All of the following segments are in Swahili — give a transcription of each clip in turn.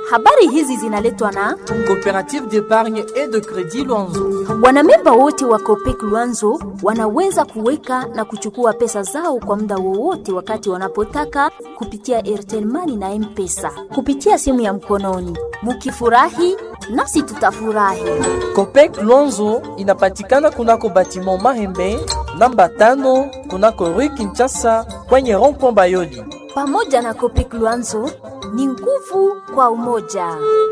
Habari hizi zinaletwa na Coopérative d'épargne et de crédit Luanzo. wanamemba wote wa Copec Luanzo wanaweza kuweka na kuchukua pesa zao kwa muda wowote wakati wanapotaka kupitia Airtel Money na M-Pesa kupitia simu ya mkononi. Mukifurahi nasi tutafurahi. Copec Luanzo inapatikana kunako batiment Mahembe namba tano kunako Rue Kinshasa kwenye rond-point Bayoli. Pamoja na Copec Luanzo ni nguvu kwa umoja.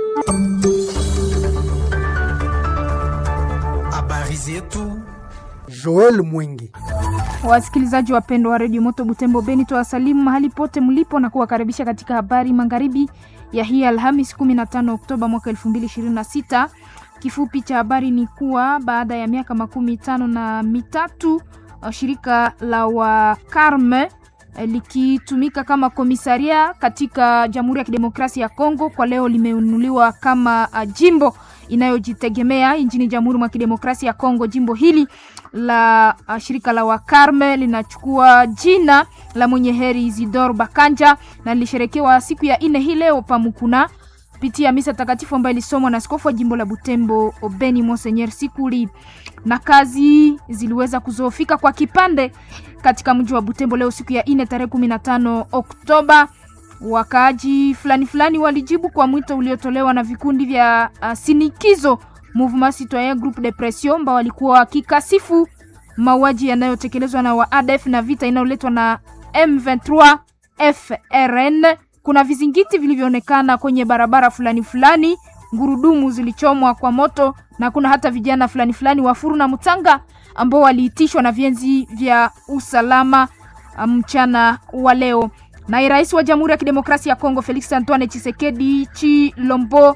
Habari zetu Joel Mwingi. Wasikilizaji wapendwa wa redio Moto Butembo Beni, twawasalimu mahali pote mlipo na kuwakaribisha katika habari magharibi ya hii Alhamis 15 Oktoba mwaka 2026. Kifupi cha habari ni kuwa baada ya miaka makumi tano na mitatu uh, shirika la Wakarme eh, likitumika kama komisaria katika Jamhuri ya Kidemokrasia ya Kongo kwa leo limeunuliwa kama uh, jimbo inayojitegemea nchini Jamhuri mwa Kidemokrasia ya Kongo. Jimbo hili la uh, shirika la Wakarme linachukua jina la mwenye heri Isidore Bakanja na lilisherekewa siku ya nne hii leo Pamukuna kupitia misa takatifu ambayo ilisomwa na askofu wa jimbo la Butembo Obeni Monseigneur Sikuli, na kazi ziliweza kuzoofika kwa kipande katika mji wa Butembo leo siku ya nne tarehe 15 Oktoba. Wakaaji fulani fulani walijibu kwa mwito uliotolewa na vikundi vya uh, sinikizo Mouvement Citoyen Groupe de Pression ambao walikuwa wakikasifu mauaji yanayotekelezwa na waadf na vita inayoletwa na M23 FRN. Kuna vizingiti vilivyoonekana kwenye barabara fulani fulani, ngurudumu zilichomwa kwa moto, na kuna hata vijana fulani fulani wa Furu na Mutanga ambao waliitishwa na vienzi vya usalama mchana wa leo. Naye rais wa Jamhuri ya Kidemokrasia ya Kongo Felix Antoine Tshisekedi Chilombo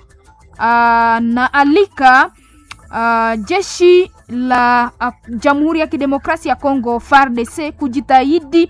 na alika uh, jeshi la uh, Jamhuri ya Kidemokrasia ya Kongo FARDC kujitahidi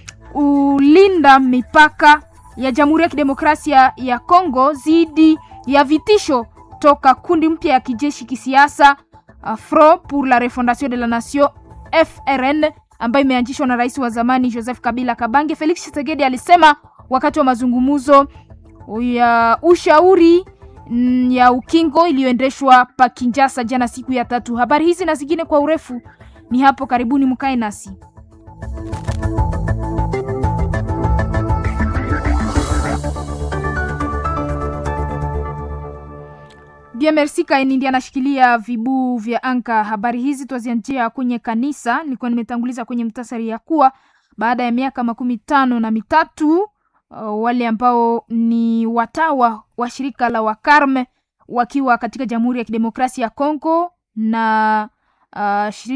ulinda mipaka ya Jamhuri ya Kidemokrasia ya Kongo dhidi ya vitisho toka kundi mpya ya kijeshi kisiasa uh, Front pour la Refondation de la Nation FRN ambayo imeanzishwa na rais wa zamani Joseph Kabila Kabange. Felix Tshisekedi alisema wakati wa mazungumzo ya ushauri mm, ya ukingo iliyoendeshwa pa Kinshasa jana siku ya tatu. Habari hizi na zingine kwa urefu ni hapo karibuni, mkae nasi. Bien merci Kaini ndiye anashikilia vibuu vya anka. Habari hizi twazianjia kwenye kanisa. Nilikuwa nimetanguliza kwenye mtasari ya kuwa baada ya miaka makumi tano na mitatu uh, wale ambao ni watawa wa shirika la Wakarme wakiwa katika Jamhuri ya Kidemokrasia ya Kongo na uh,